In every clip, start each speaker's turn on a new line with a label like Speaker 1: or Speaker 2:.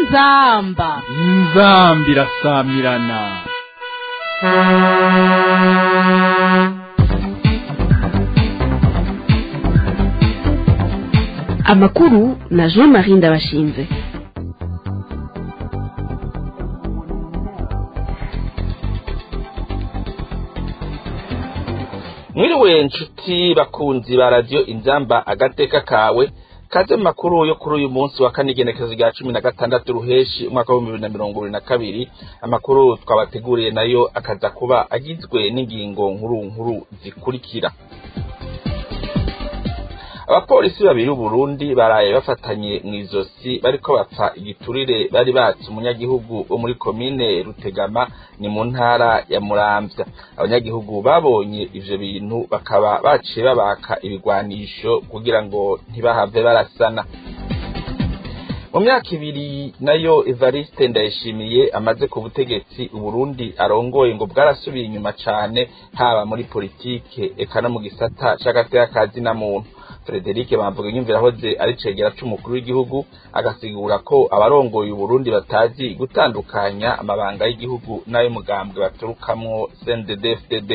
Speaker 1: inzamba
Speaker 2: inzambi irasamirana
Speaker 3: amakuru na jean marie ndabashinze
Speaker 4: mwiriwe nshuti bakunzi ba radiyo inzamba agateka kawe kaze mu makuru yo kuri uyu munsi wa kane igenekerezo rya cumi na gatandatu ruheshi umwaka w'ibihumbi bibiri na mirongo ibiri na kabiri amakuru twabateguriye nayo akaza kuba agizwe n'ingingo nkuru nkuru zikurikira abapolisi babiri b'uburundi baraye bafatanye mu izosi bariko bapfa igiturire bari batse umunyagihugu wo muri komine rutegama ni mu ntara ya muramvya abanyagihugu babonye ivyo bintu bakaba baciye babaka ibigwanisho kugira ngo ntibahave barasana mu myaka ibiri nayo evariste ndayishimiye amaze ku butegetsi uburundi arongoye ngo bwarasubiye inyuma cane haba muri politike eka no mu gisata c'agateka ka zina muntu Frederic Bamvuga inyumvira hoze ari cegera c'umukuru w'igihugu agasigura ko abarongoye Uburundi batazi gutandukanya amabanga y'igihugu n'ay'umugambwe baturukamwo CNDD-FDD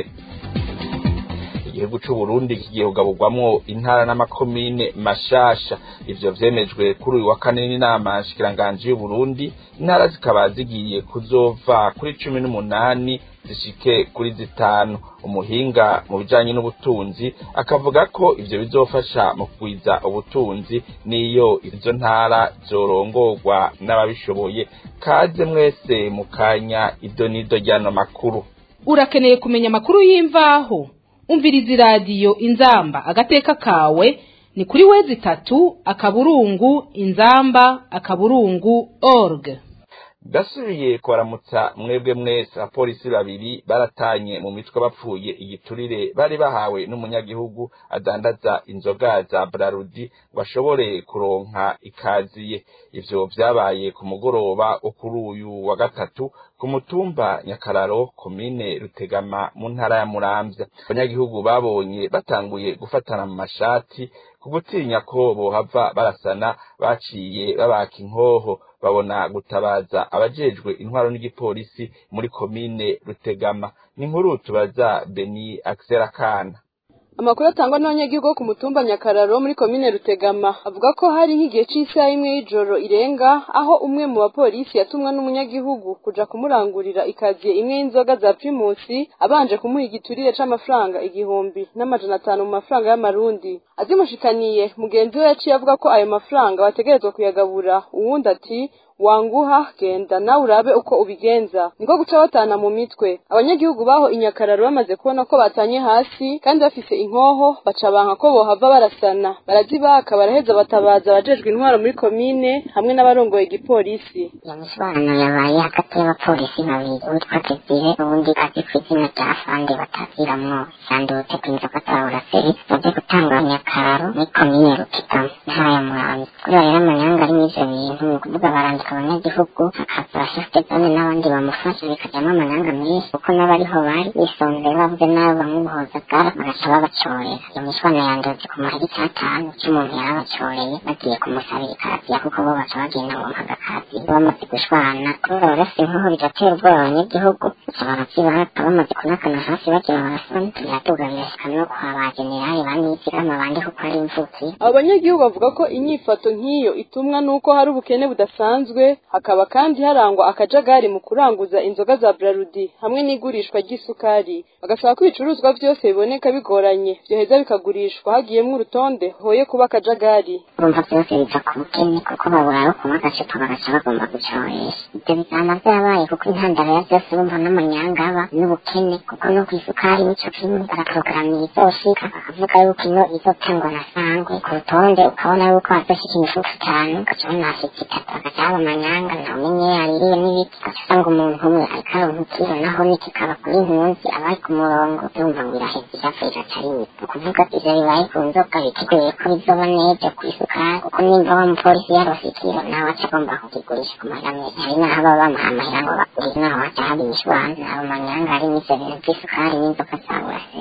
Speaker 4: igihugu c'uburundi kigiye kugaburwamwo intara n'amakomine mashasha ivyo vyemejwe kuri uyu wa kane n'inama nshikiranganji y'uburundi intara zikaba zigiye kuzova kuri cumi n'umunani zishike kuri zitanu umuhinga mu bijanye n'ubutunzi akavuga ko ivyo bizofasha mu kugwiza ubutunzi n'iyo izo ntara zorongorwa n'ababishoboye kaze mwese mu kanya ido n'ido ry'ano makuru
Speaker 1: urakeneye kumenya amakuru y'imvaho umviriza iradiyo inzamba agateka kawe ni kuri wezi itatu akaburungu inzamba akaburungu org
Speaker 4: ndasubiye kubaramutsa mwebwe mwese abapolisi babiri baratanye mu mitwe bapfuye igiturire bari bahawe n'umunyagihugu adandaza inzoga za brarudi ngo ashobore kuronka ikaziye ivyo vyabaye ku mugoroba wo kuri uyu wa gatatu ku mutumba nyakararo komine rutegama mu ntara ya muramvya abanyagihugu babonye batanguye gufatana mu mashati ku gutinya ko bohava barasana baciye babaka inkoho babona gutabaza abajejwe intwaro n'igipolisi muri komine rutegama ni nkuru tubaza beni akana
Speaker 5: amakuru atangwa n'abanyagihugu bo ku mutumba nyakararo muri komine rutegama avuga ko hari nk'igihe cy'isaha imwe y'ijoro irenga aho umwe mu bapolisi yatumwa n'umunyagihugu kuja kumurangurira ikaziye imwe y'inzoga za primusi abanje kumuha igiturire c'amafaranga igihumbi n'amajana atanu mu mafaranga y'amarundi azimushikaniye mugenzi we yaciye avuga ko ayo mafaranga bategerezwa kuyagabura uwundi ati wanguha genda nawe urabe uko ubigenza niko guca batana mu mitwe abanyagihugu baho inyakararo bamaze kubona ko batanye hasi kandi bafise inkoho baca banka ko bohava barasana barazibaka baraheza batabaza abajejwe intwaro muri komine hamwe n'abarongoye igipolisi
Speaker 6: iyo mishwano yabaye hagati y'abapolisi babiri uwitwa Desire ubundi azi ku izina rya Afande bataziramwo sandutse ku inzoga za buraseri baje gutanga nyakararo muri komine rutikama intara ya muramvya kubera rero amanyanga ari mw'ivyo bintu ni ukuvuga barandika abanyagihugu hakaza abashafite zone n'abandi bamufasha bikajyamo amanyanga menshi kuko n'abariho bari bisonze bavuze n'abo bamubuhozagara bagaca babacorera iyo mishwano yanduze ku mahera icyatanu cy'umuntu yarabacoreye bagiye kumusabira ikaziya kuko bo baca bagenda ngo mpaga kazi bamaze gushwana kubera barasa inkoho bigatera ubwoba abanyagihugu baca barazibaka bamaze kunakana hasi bagira barasana biraduga birashika no kwa ba generali banizigama abandi kuko ari imvutsi
Speaker 5: abo banyagihugu bavuga ko inyifato nk'iyo itumwa n'uko hari ubukene budasanzwe hakaba kandi harangwa akajagari mu kuranguza inzoga za brarudi hamwe n'igurishwa ry'isukari bagasaba ko ibicuruzwa byose biboneka bigoranye byoheza bikagurishwa hagiyemwo urutonde hoye kuba akajagari
Speaker 6: urumva byose biva ku bukene kuko babura aho kunywa agacupa bagaca bagomba gucoresha ibyo bizana byabaye kuko intandaro ya byose urumva n'amanyanga aba n'ubukene kuko no ku isukari nico kimwe baraporogaramu izoshika bakavuga yuko ino izotangwa na sangwe ku rutonde ukabona yuko hazoshika imifuko itanu ugaca ubona hashitse itatu hagaca haba amanyanga ntamenye yaririye n'ibiti ugaca usanga umuntu umwe ariko aronka ikiro naho nikikaba kuri ntunzi abari ku murongo urumva ngo iraheza irafa iraca rimwe ni ukuvuga ivyo bibaye ku nzoga biteguye ko bizoba neza ku isukari kuko nimba wa mupolisi yarose ikiro nawe aca agomba kukigurisha ku mahera menshi hari n'aho baba bamuha amahera ngo bagure naho haca haba imishwana abo manyanga ari n'ivyo bintu vy'isukari n'inzoga za burase bikaba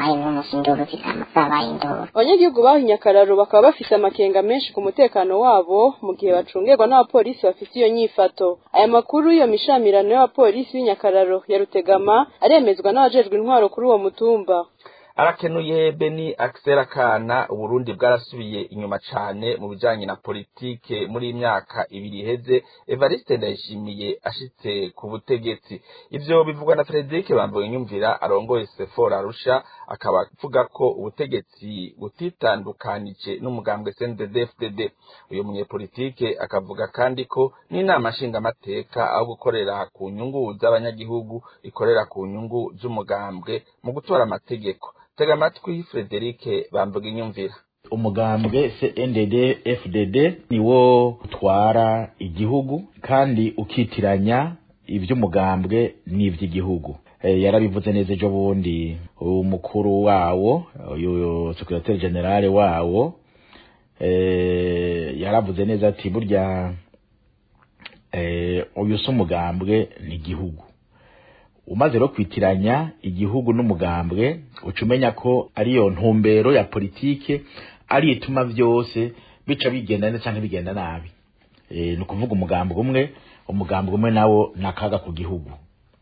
Speaker 6: zabaye n'umunsi induru zikama zabaye induru
Speaker 5: abanyagihugu baho inyakararo bakaba bafise amakenga menshi ku mutekano wabo mu gihe bacungerwa n'abapolisi bafise iyo nyifato aya makuru iyo mishamirano y'abapolisi b'inyakararo ya rutegama aremezwa n'abajejwe intwaro kuri uwo mutumba
Speaker 4: arakenuye beni akisera kana uburundi bwarasubiye inyuma cane mu bijanye na politike muri iyi myaka ibiri iheze evariste ndayishimiye ashitse ku butegetsi ivyo bivugwa na frederic bambuye nyumvira arongoye sefora arusha akaba avuga ko ubutegetsi butitandukanije n'umugambwe cndd uyu munyepolitike akavuga kandi ko n'inama nshingamateka aho gukorera ku nyungu z'abanyagihugu ikorera ku nyungu z'umugambwe mu gutora amategeko tega amatwi frederic bamvuga inyumvira
Speaker 7: umugambwe CNDD FDD niwo utwara igihugu kandi ukitiranya iby'umugambwe n'iby'igihugu e, yarabivuze neza ejo bundi umukuru wawo uyu secretary general wawo e, yaravuze neza ati burya e, uyu si umugambwe ni igihugu umaze rero kwitiranya igihugu n'umugambwe uca umenya ko ariyo ntumbero ya politike ari ituma byose bica bigenda neza cyangwa bigenda nabi e, ni ukuvuga umugambwe umwe umugambwe umwe nawo ni akaga ku gihugu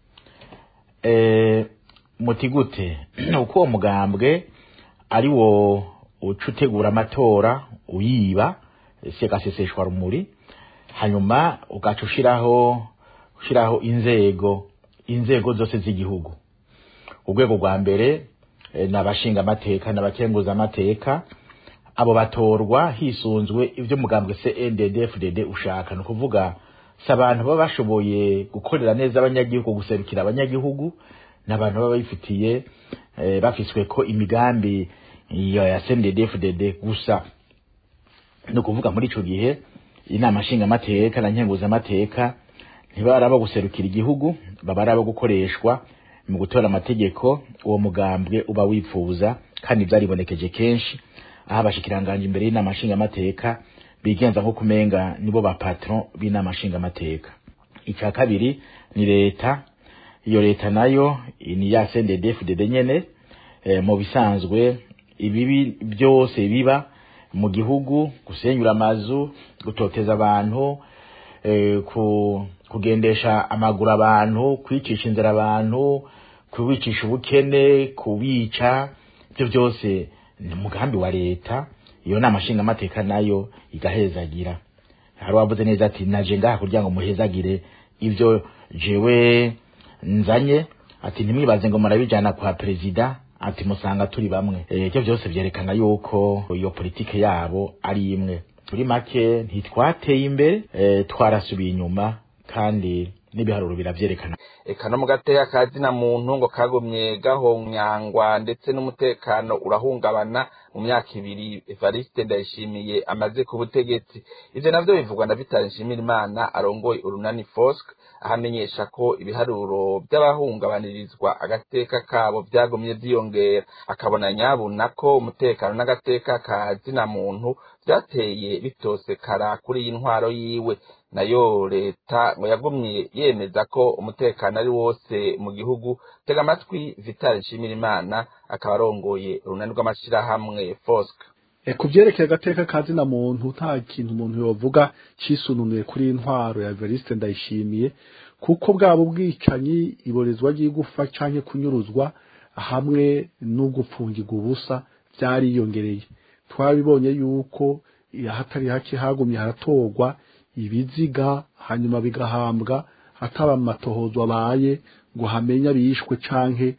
Speaker 7: e, muti gute uko uwo mugambwe ari wo uca utegura amatora uyiba si agaseseshwa rumuri hanyuma ugaca ushiraho ushiraho inzego inzego zose z'igihugu urwego rwa mbere ni abashinga amateka n'abakenguza amateka abo batorwa hisunzwe ibyo mugambwe CNDD-FDD ushaka ni ukuvuga si abantu baba bashoboye gukorera neza abanyagihugu guserukira abanyagihugu ni abantu baba bifitiye bafiswe ko imigambi ya CNDD-FDD gusa ni ukuvuga muri ico gihe inama nshingamateka na nkenguzamateka ntibari abo guserukira igihugu baba ari abo gukoreshwa mu gutora amategeko uwo mugambwe uba wifuza kandi byaribonekeje kenshi aho abashikiranganje imbere y'inama nshingamateka bigenza nko kumenga nibo ba patron b'inama nshingamateka icya kabiri ni leta iyo leta nayo ni ya CNDD-FDD nyene e, mu bisanzwe ibibi byose biba mu gihugu gusenyura amazu gutoteza abantu e, ku kugendesha amaguru abantu kwicisha inzira abantu kubicisha ubukene kubica ibyo byose ni umugambi wa leta iyo nama nshingamateka nayo igahezagira hari wavuze neza ati naje ngaha kugira ngo muhezagire ibyo jewe nzanye ati ntimwibaze ngo murabijana kwa perezida ati musanga turi bamwe ibyo byose byerekana yuko iyo politike yabo ari imwe turi make ntitwateye imbere twarasubiye inyuma kandi n'ibiharuro biravyerekana
Speaker 4: eka no mu gateka ka zina muntu ngo kagumye gahonyangwa ndetse n'umutekano urahungabana mu myaka ibiri evariste ndayishimiye amaze ku butegetsi ivyo navyo bivugwa na vitali nshimirimana arongoye urunani fosk ahamenyesha ko ibiharuro by'abahungabanirizwa agateka kabo vyagumye vyiyongera akabona nyabuna ko umutekano n'agateka ka zina muntu vyateye bitosekara kuri iyi ntwaro yiwe nayo leta ngo yagumye yemeza ko umutekano ari wose mu gihugu tega amatwi vitali nshimirimana akaba arongoye urunani rw'amashirahamwe fosk
Speaker 8: ku byerekeye agateka ka zina muntu nta kintu umuntu yovuga cisununuye kuri iyi ntwaro ya Evariste ndayishimiye kuko bwaba ubwicanyi iborezwa ry'igufa canke kunyuruzwa hamwe no gupfungirwa ubusa byariyongereye twabibonye yuko hatari hake hagumye haratorwa ibiziga hanyuma bigahambwa hataba amatohozo abaye ngo hamenye abishwe canke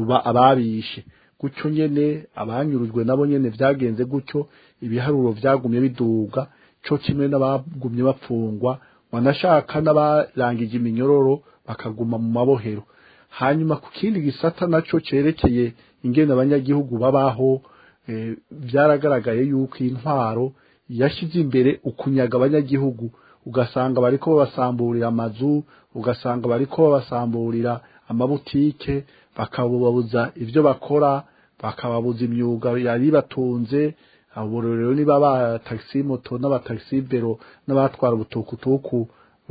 Speaker 8: ababishe gutyo nyene abanyurujwe nabo nyene vyagenze gutyo ibiharuro vyagumye biduga co kimwe n'abagumye bapfungwa wanashaka n'abarangije iminyororo bakaguma mu mabohero hanyuma ku kindi gisata naco cerekeye ingene abanyagihugu babaho e, vyaragaragaye yuko intwaro yashize imbere ukunyaga abanyagihugu ugasanga bariko babasamburira amazu ugasanga bariko babasamburira amabutike bakababuza ivyo bakora bakababuza imyuga yari batunze abo rero niba ba taxi moto n'aba taxi bero n'abatwara ubutukutuku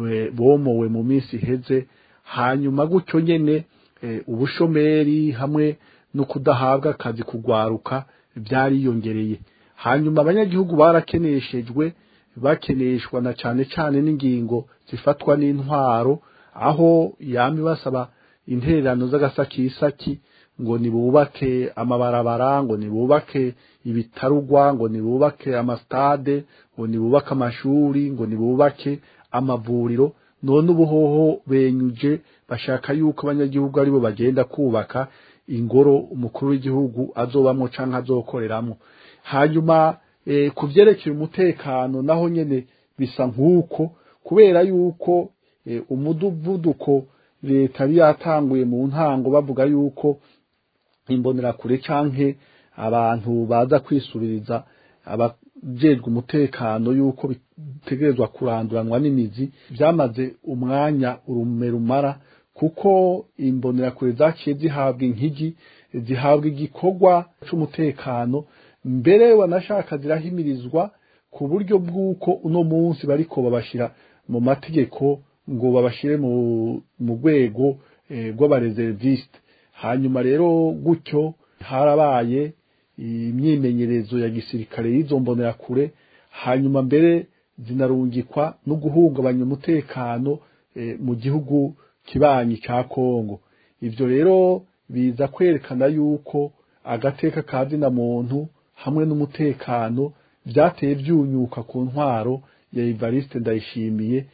Speaker 8: bomowe mu minsi iheze hanyuma gutyo nyene ubushomeri hamwe no kudahabwa akazi kugwaruka byariyongereye hanyuma abanyagihugu barakeneshejwe bakeneshwa na cane cane n'ingingo zifatwa n'intwaro aho yami basaba intererano z'agasakisaki ngo nibubake amabarabara ngo nibubake ibitarugwa ngo nibubake amastade ngo nibubake amashuri ngo nibubake amavuriro none ubuhoho benyuje bashaka yuko abanyagihugu aribo bagenda kubaka ingoro umukuru w'igihugu azobamwo canke azokoreramwo hanyuma e, ku vyerekeye umutekano naho nyene bisa nk'uko kubera yuko e, umuduvuduko leta yari yatanguye mu ntango bavuga yuko imbonerakure canke abantu baza kwisubiriza abajejwe umutekano yuko bitegerezwa kuranduranwa n'imizi byamaze umwanya urume rumara kuko imbonerakure zaciye zihabwa inkigi zihabwa igikorwa c'umutekano mbere wanashaka zirahimirizwa ku buryo bw'uko uno munsi bariko babashira mu mategeko ngo babashire mu mu rwego rw'abareservisite hanyuma rero gutyo harabaye imyimenyerezo ya gisirikare y'izo mbonerakure hanyuma mbere zinarungikwa no guhungabanya umutekano mu gihugu kibanyi ca Kongo ivyo rero biza kwerekana yuko agateka ka zina muntu hamwe n'umutekano byateye byunyuka ku ntwaro ya Evariste Ndayishimiye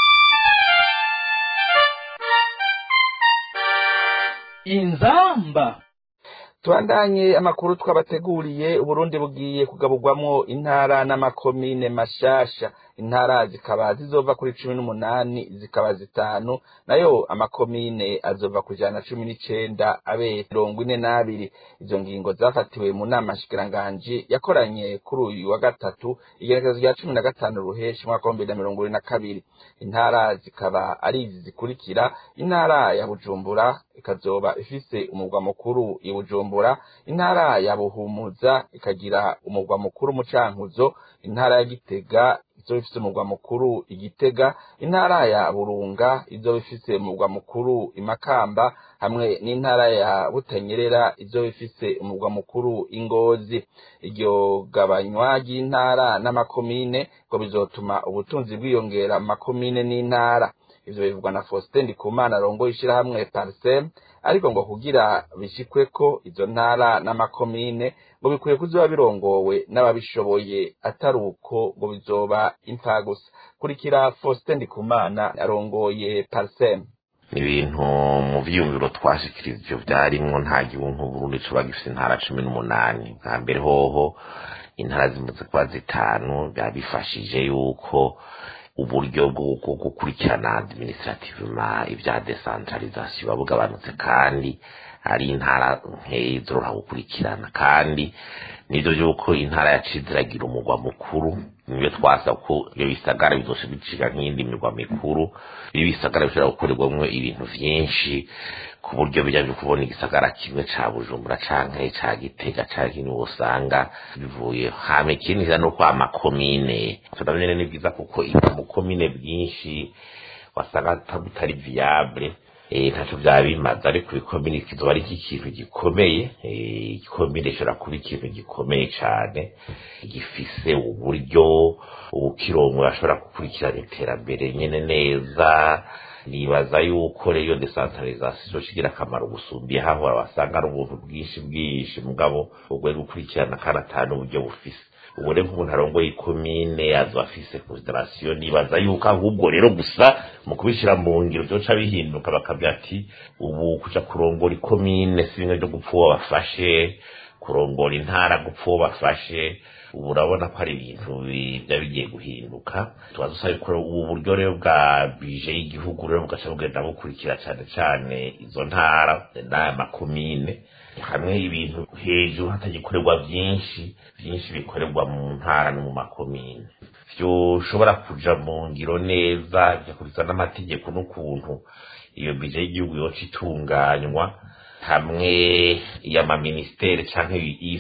Speaker 2: inzamba
Speaker 4: tubandanye amakuru twabateguriye uburundi bugiye kugaburwamwo intara n'amakomine mashasha intara zikaba zizova kuri cumi n'umunani zikaba zitanu nayo amakomine azova ku ijana na cumi n'icenda abe mirongo ine n'abiri izo ngingo zafatiwe mu nama nshikiranganji yakoranye kuri uyu wa gatatu igenekerezo rya cumi na gatanu ruheshi umwaka w'ibihumbi bibiri na mirongo ibiri na kabiri intara zikaba ari izi zikurikira intara ya bujumbura ikazoba ifise umurwa mukuru i bujumbura intara ya buhumuza ikagira umurwa mukuru mucankuzo intara ya gitega izoba ifise umurwa mukuru igitega intara ya burunga izoba ifise umurwa mukuru imakamba hamwe n'intara ya butanyerera izoba ifise umurwa mukuru ingozi iryo gabanywa ry'intara n'amakomine ngo bizotuma ubutunzi bwiyongera mu makomine n'intara ivyo bivugwa na Faustin Ndikumana arongoye ishirahamwe Parsem ariko ngo kugira bishikweko izo ntara n'amakomine ngo bikwiye kuzoba birongowe n'ababishoboye atari uko ngo bizoba impfa gusa kurikira Faustin Ndikumana arongoye Parsem
Speaker 9: ibintu mu vyiyumviro twashikirije vyarimwo nta gihugu Burundi coba gifise intara cumi n'umunani bwa mbere hoho intara zimaze kuba zitanu byabifashije yuko uburyo bwo gukurikirana administrativement ibya decentralisation buba bugabanutse kandi ari intara nkeyi zoroha gukurikirana kandi nivyo yuko intara yaciye ziragira umugwa mukuru niyo twasa ko iyo bisagara bizosha biciga nk'iyindi mirwa mikuru ibi bisagara bishobora gukorerwamwo ibintu vyinshi ku buryo bijya byo kubona igisagara kimwe ca bujumbura canke ca gitega canke ni usanga bivuye hame ikindi no kwa makomine tunamenye ni bwiza kuko mu komine bwinshi wasanga bitari viable eh ntaco byaba bimaze ariko ikomine kizoba ari ikintu gikomeye eh ikomine ishobora kuba ikintu gikomeye cane gifise uburyo ubukirongo ashobora gukurikirana iterambere nyene neza nibaza yuko rero decentralisation shigira akamaro gusumbiye hahora wasanga ari ubuntu bwinshi bwinshi mugabo ubwo gukurikirana kandi atanu uburyo bufise ubu rero nk'umuntu arongoye ikomine azo afise consideration nibaza yuko ahubwo rero gusa mu kubishira mu ngiro byoca bihinduka bakabwira ati ubu kuja kurongora ikomine si bimwe byo gupfa uwo bafashe kurongora intara gupfa uwo bafashe ubu urabona ko ari ibintu biba bigiye guhinduka tuba dusaba ko ubu buryo rero bwa bije y'igihugu rero bugaca bugenda bukurikira cyane cyane izo ntara n'aya makomine hamwe ibintu hejuru hatagikorerwa byinshi byinshi bikorerwa mu ntara no mu makomine byoshobora kuja mu ngiro neza bigakurikiza n'amategeko n'ukuntu iyo bije y'igihugu yoca itunganywa hamwe y'amaministeri canke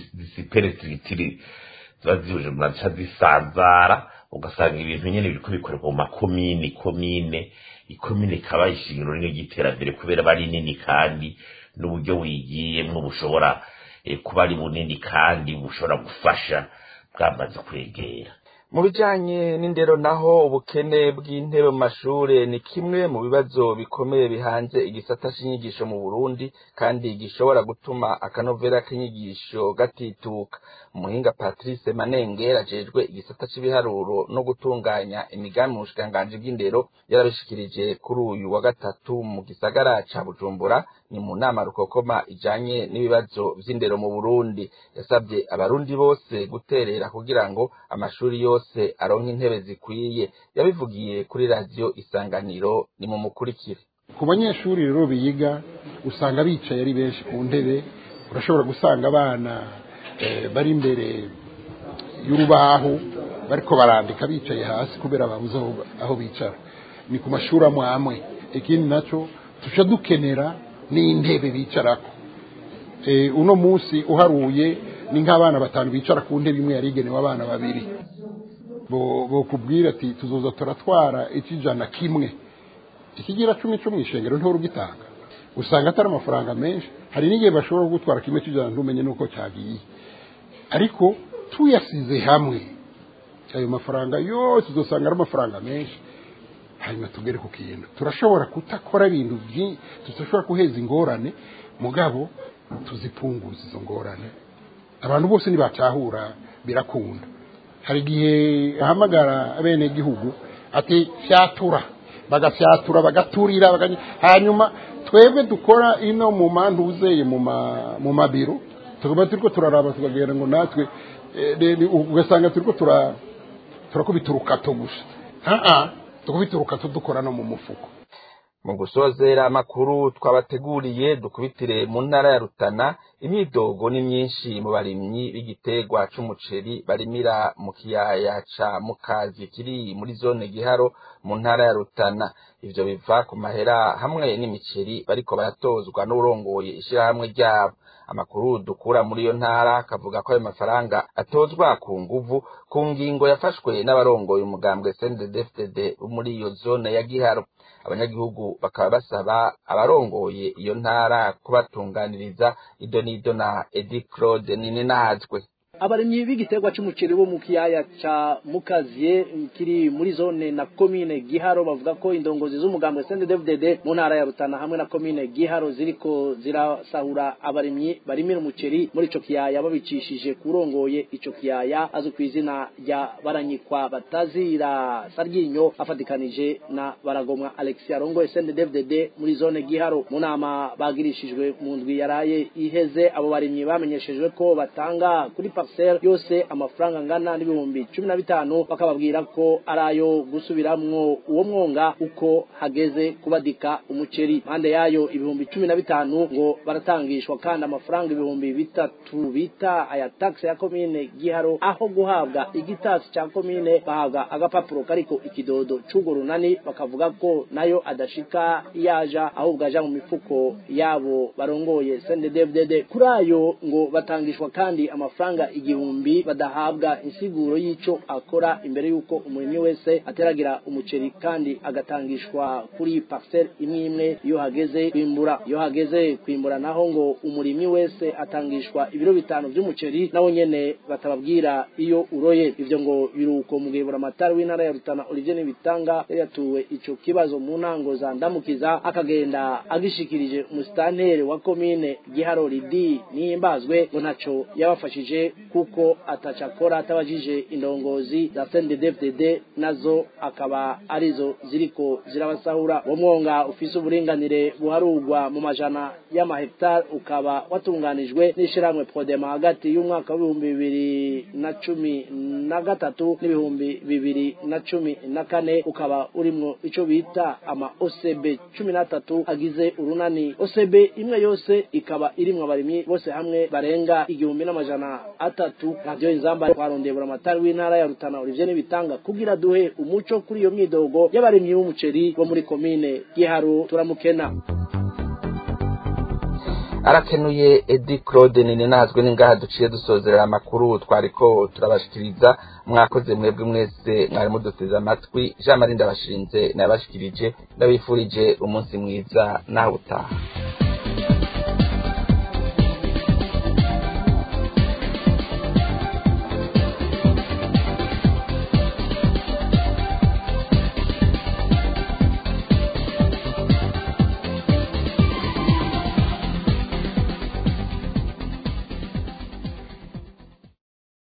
Speaker 9: isiperetitiri ziba zihuje muraca zisanzara ugasanga ibintu nyene biriko bikorerwa mu makomine komine ikomine ikaba ishingiro rimwe ry'iterambere kubera bari nini kandi n'uburyo wigiyemwo bushobora eh, kuba ari bunini kandi bushobora gufasha bwamaze kwegera
Speaker 4: mu bijanye n'indero naho ubukene bw'intebe mu mashure ni kimwe mu bibazo bikomeye bihanze igisata c'inyigisho mu Burundi kandi gishobora gutuma akanovera k'inyigisho gatituka umuhinga Patrice Manengera ajejwe igisata c'ibiharuro no gutunganya imigambi mu bushikiranganji bw'indero yarabishikirije kuri uyu wa gatatu mu gisagara ca Bujumbura ni mu nama rukokoma ijanye n'ibibazo vy'indero mu Burundi yasabye abarundi bose guterera kugira ngo amashuri yose aronke intebe zikwiye yabivugiye kuri radio isanganiro ni mu mukurikire
Speaker 10: ku banyeshuri rero biga usanga bicaye ari benshi ku ntebe urashobora gusanga abana eh, bari imbere y'urubaho bariko barandika bicaye hasi kubera babuze aho- aho bicara ni ku mashuri amwe amwe ikindi naco tuca dukenera n'intebe bicarako Eh, uno munsi uharuye ni nk'abana batanu bicara ku ntebe imwe yari igenewe abana babiri bo bokubwira ati tuzoza turatwara ikijana kimwe ikigira cumi cumi ishengero ntihora ugitanga usanga atari amafaranga menshi hari n'igihe bashobora kugutwara kimwe cy'ijana ntumenye n'uko cyagiye ariko tuyasize hamwe ayo mafaranga yose uzasanga ari amafaranga menshi hanyuma tugere ku kintu turashobora kutakora ibintu byinshi tudashobora guheza ingorane mugabo tuzipunguza izo ngorane abantu bose ntibatahura birakunda hari igihe ahamagara abenegihugu ati fyatura bagafyatura bagaturira bagany- hanyuma twebwe dukora ino mu mantu uzeye mu ma- mu mabiro tukaba turiko turaraba tukagira ngo natwe eh, de- de- ugasanga turiko tura turakubita urukato gusa aa tukubita urukato dukora no mu mufuko
Speaker 4: mu gusozera amakuru twabateguriye dukubitire mu ntara ya Rutana imyidogo ni myinshi mu barimyi b'igiterwa c'umuceri barimira mu kiyaya ca Mukazi kiri muri zone Giharo mu ntara ya Rutana ivyo biva ku mahera hamwe n'imiceri bariko baratozwa n'urongoye ishirahamwe ryabo amakuru dukura muri iyo ntara akavuga ko ayo mafaranga atozwa ku nguvu ku ngingo yafashwe n'abarongoye umugambwe CNDD-FDD wo muri iyo zone ya Giharo abanyagihugu bakaba basaba abarongoye iyo ntara kubatunganiriza ido n'ido na Edi Claude Nininahazwe
Speaker 11: abarimyi b'igiterwa c'umuceri bo mu kiyaya ca mukaziye kiri muri zone na komine giharo bavuga ko indongozi z'umugambwe CNDD-FDD mu ntara ya Rutana hamwe na komine giharo ziriko zirasahura abarimyi barimira umuceri muri ico kiyaya babicishije kurongoye ico kiyaya azwi ku izina rya baranyikwa batazira saryinyo afatikanije na baragomwa Alexia Rongo CNDD-FDD muri zone giharo mu nama bagirishijwe mu ndwi yaraye iheze abo barimyi bamenyeshejwe ko batanga kuri parcelle yose amafaranga angana n'ibihumbi cumi na bitanu bakababwira ko ari ayo gusubiramwo uwo mwonga uko hageze kubadika umuceri mande yayo ibihumbi cumi na bitanu ngo baratangishwa kandi amafaranga ibihumbi bitatu bita aya taxe ya komine giharo aho guhabwa igitasi ca komine bahabwa agapapuro kariko ikidodo c'urwo runani bakavuga ko nayo adashika yaja ahubwo aja mu mifuko yabo barongoye CNDD-FDD kuri ayo ngo batangishwa kandi amafaranga igihumbi badahabwa insiguro y'ico akora imbere y'uko umurimyi wese ateragira umuceri kandi agatangishwa kuri parcelle imwe imwe iyo hageze kwimbura iyo hageze kwimbura naho ngo umurimyi wese atangishwa ibiro bitanu vy'umuceri nawo nyene batababwira iyo uroye ivyo ngo biruko mu gihe buramatari w'intara ya Rutana Olivier Nibitanga yari yatuwe ico kibazo mu ntango za ndamukiza akagenda agishikirije umusitantere wa komine Giharo Lidi nihimbazwe ngo ntaco yabafashije kuko atacakora atabajije indongozi za CNDD-FDD nazo akaba arizo ziriko zirabasahura uwo mwonga ufise uburinganire buharurwa mu majana y'amahegitari ukaba watunganijwe n'ishirahamwe Prodema hagati y'umwaka w'ibihumbi bibiri na cumi na gatatu n'ibihumbi bibiri na cumi na kane ukaba urimwo ico bita ama OCB cumi n'atatu agize urunani OCB imwe yose ikaba irimwo abarimyi bose hamwe barenga igihumbi n'amajana atatu radiyo inzamba twarondeye buramatari w'intara ya Rutana Olivier Nibitanga kugira duhe umuco kuri iyo myidogo y'abarimyi b'umuceri bo muri komine Giharo turamukena
Speaker 4: arakenuye Edi Claude Nininahazwe ningaha duciye dusozerera amakuru twariko turabashikiriza mwakoze mwebwe mwese mwari muduteze amatwi Jean Marie ndabashinze nabashikirije ndabifurije umunsi mwiza nawe utaha